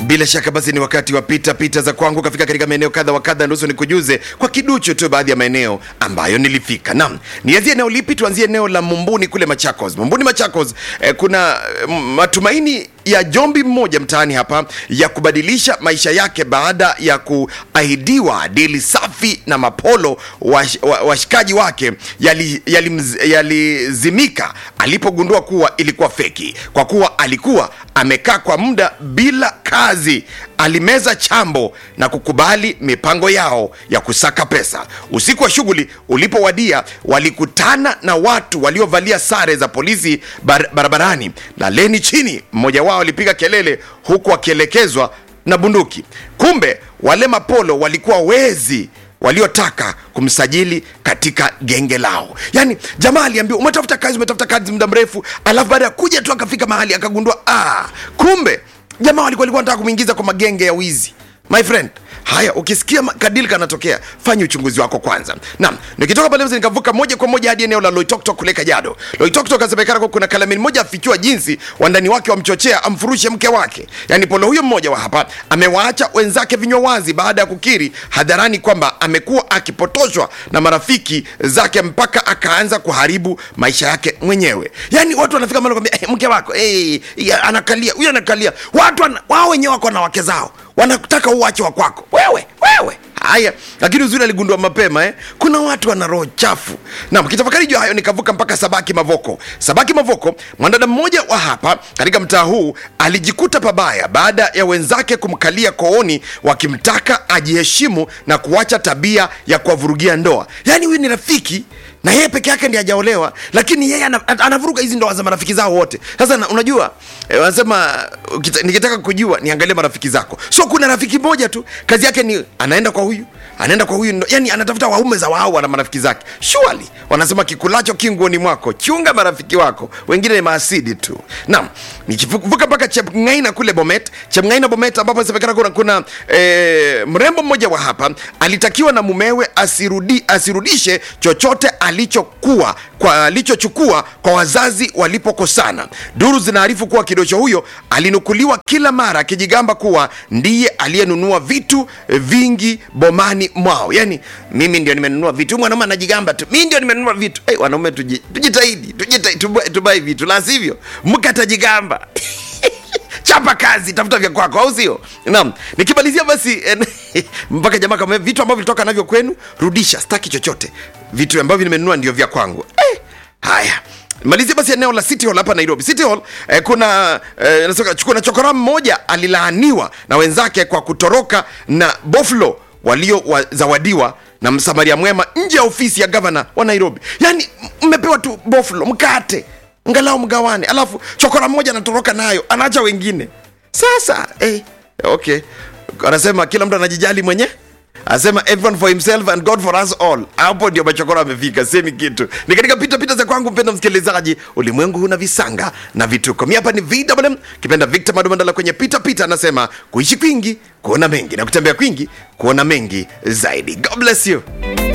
bila shaka basi ni wakati wa pita pita za kwangu kafika katika maeneo kadha wa kadha nusu nikujuze kwa kiduchu tu baadhi ya maeneo ambayo nilifika naam nianzie eneo lipi tuanzie eneo la mumbuni kule machakos mumbuni machakos eh, kuna eh, matumaini ya jombi mmoja mtaani hapa ya kubadilisha maisha yake baada ya kuahidiwa dili safi na mapolo wash- wa- washikaji wa, wake yalizimika yali, yalizimika alipogundua kuwa ilikuwa feki kwa kuwa alikuwa amekaa kwa muda bila kazi alimeza chambo na kukubali mipango yao ya kusaka pesa usiku wa shughuli ulipowadia walikutana na watu waliovalia sare za polisi bar barabarani laleni chini mmoja wao alipiga kelele huku akielekezwa na bunduki kumbe wale mapolo walikuwa wezi waliotaka kumsajili katika genge lao yaani jamaa aliambiwa umetafuta kazi umetafuta kazi muda mrefu alafu baada ya kuja tu akafika mahali akagundua ah, kumbe jamaa walikuwa walikuwa wanataka kumwingiza kwa magenge ya wizi my friend haya ukisikia ma- kadili kanatokea fanya uchunguzi wako kwanza naam nikitoka pale nikavuka moja kwa moja hadi eneo la loitoktok kule kajado loitoktok asemekana kuwa kuna kalamini moja afichua jinsi wandani wake wamchochea amfurushe mke wake yaani polo huyo mmoja wa hapa amewaacha wenzake vinywa wazi baada ya kukiri hadharani kwamba amekuwa akipotoshwa na marafiki zake mpaka akaanza kuharibu maisha yake mwenyewe yaani watu wanafika mahali kwambia hey, mke wako hey, anakalia huyu anakalia watu wana, wao wenyewe wako na wake zao wanataka uache wa kwako wewe wewe haya lakini uzuri aligundua mapema eh? kuna watu wana roho chafu na mkitafakari juu ya hayo nikavuka mpaka sabaki mavoko sabaki mavoko mwanadada mmoja wa hapa katika mtaa huu alijikuta pabaya baada ya wenzake kumkalia kooni wakimtaka ajiheshimu na kuacha tabia ya kuwavurugia ndoa yaani huyu ni rafiki na yeye peke yake ndi ajaolewa lakini yeye ana- anavuruga hizi ndoa za marafiki zao wote sasa na, unajua eh, wanasema ukita- nikitaka kujua niangalie marafiki zako so kuna rafiki moja tu kazi yake ni anaenda kwa huyu anaenda kwa huyu ndo- yani anatafuta waume za wao na marafiki zake surely wanasema kikulacho kinguoni mwako chunga marafiki wako wengine ni maasidi tu naam nikivuka mpaka chepngaina kule bomet chepngaina bomet ambapo inasemekana kuna, kuna e, mrembo mmoja wa hapa alitakiwa na mumewe asirudi, asirudishe chochote alichokuwa kwa alichochukua kwa wazazi walipokosana duru zinaarifu kuwa kidocho huyo alinukuliwa kila mara akijigamba kuwa ndiye aliyenunua vitu eh, vingi bomani mwao yani mimi ndio nimenunua vitu Huyu mwanaume anajigamba tu mi ndio nimenunua vitu hey, wanaume tuji- tujitahidi tujitahidi tubai- tubai vitu la sivyo mke atajigamba chapa kazi tafuta vya kwako au sio naam nikimalizia basi en- mpaka jamaa kama vitu ambavyo vilitoka navyo kwenu rudisha staki chochote vitu ambavyo nimenunua ndio vya kwangu eh, haya malizia basi eneo la city hall hapa nairobi city hall eh, kuna eh, nasema, kuna chokora mmoja alilaaniwa na wenzake kwa kutoroka na boflo waliozawadiwa na msamaria mwema nje ya ofisi ya gavana wa nairobi yaani mmepewa tu boflo mkate ngalau mgawane alafu chokora mmoja anatoroka nayo anaacha wengine sasa eh, okay anasema kila mtu anajijali mwenye anasema everyone for himself and god for us all hapo ndio machokora amefika semi kitu ni katika pita pita za kwangu mpenda msikilizaji ulimwengu huna visanga na vituko mi hapa ni vwm kipenda victor madumandala kwenye pita pita anasema kuishi kwingi kuona mengi na kutembea kwingi kuona mengi zaidi god bless you